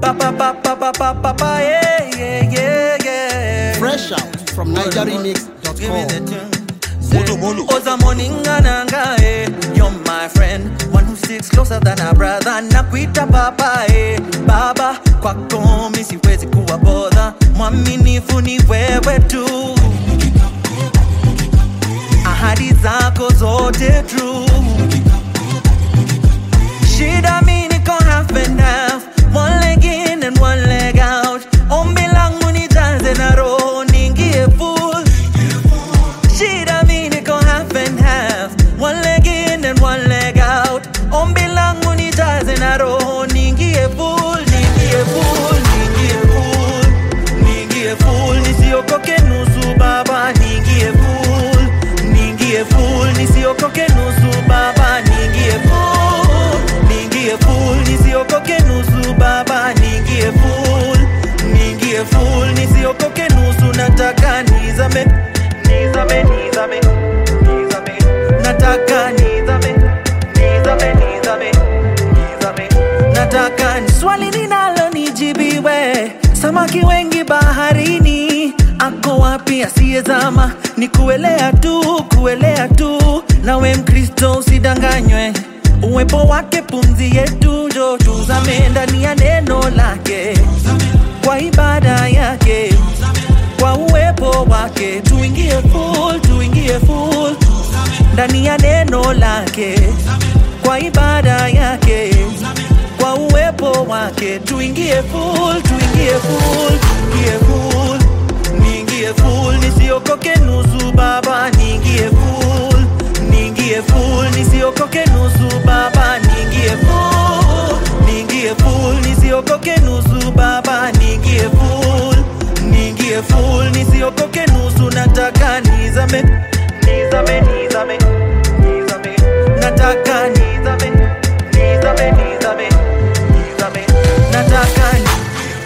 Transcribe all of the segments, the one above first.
pa pa pa pa pa pa pa pa yeah yeah yeah yeah Fresh out from Give me the NigerRemix.com. tune. Molo, molo. Oza moningananga eh. You're my friend One who sticks closer than a brother Nakuita papa eh. Baba kwako mi siwezi kuwa bodha Mwaminifu ni wewe tu Ahadi zako zote true Shida mi niko half and half One leg in and one leg out Ombi langu nijaze na roho niingie full Shida mi niko half and half One leg in and one leg out Ombi langu nijaze na roho niingie full Niingie full, niingie full Niingie full, nisiokoke nusu baba Niingie full, niingie full Nisiokoke nusu baba Niingie full, niingie full Nisiokoke nusu baba Niingie full, niingie full Nisiokoke nusu nataka nizame Nizame, nizame, nizame Nataka nizame, nizame, nizame, nizame Nataka ni swali ninalo nijibiwe Samaki wengi baharini Ako wapi asiyezama Ni kuelea tu, kuelea tu Nawe mkristo usidanganywe Uwepo wake pumzi yetu Njo tuzame ndani ya neno lake Kwa ibada yake kwa uwepo wake tuingie full, tuingie full ndani ya neno lake kwa ibada yake kwa uwepo wake tuingie full, tuingie full, tuingie full, niingie full, nisiokoke nusu baba, niingie full, niingie full, nisiokoke nusu baba, niingie full, niingie full, nisiokoke nusu baba, niingie full, niingie full, nisiokoke nusu, nataka nizame, nizame, nizame, nizame, nataka nizame, nizame, nizame, nizame, nataka ni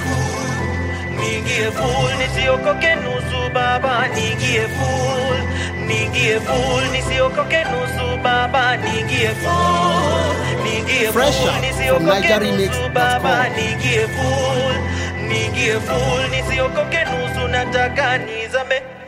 niingie full nisiokoke nusu baba niingie full niingie full nisiokoke nusu baba niingie full niingie Fresh full out from nisiokoke NigerRemix.com. nusu baba niingie full niingie full nisiokoke nusu nataka nizame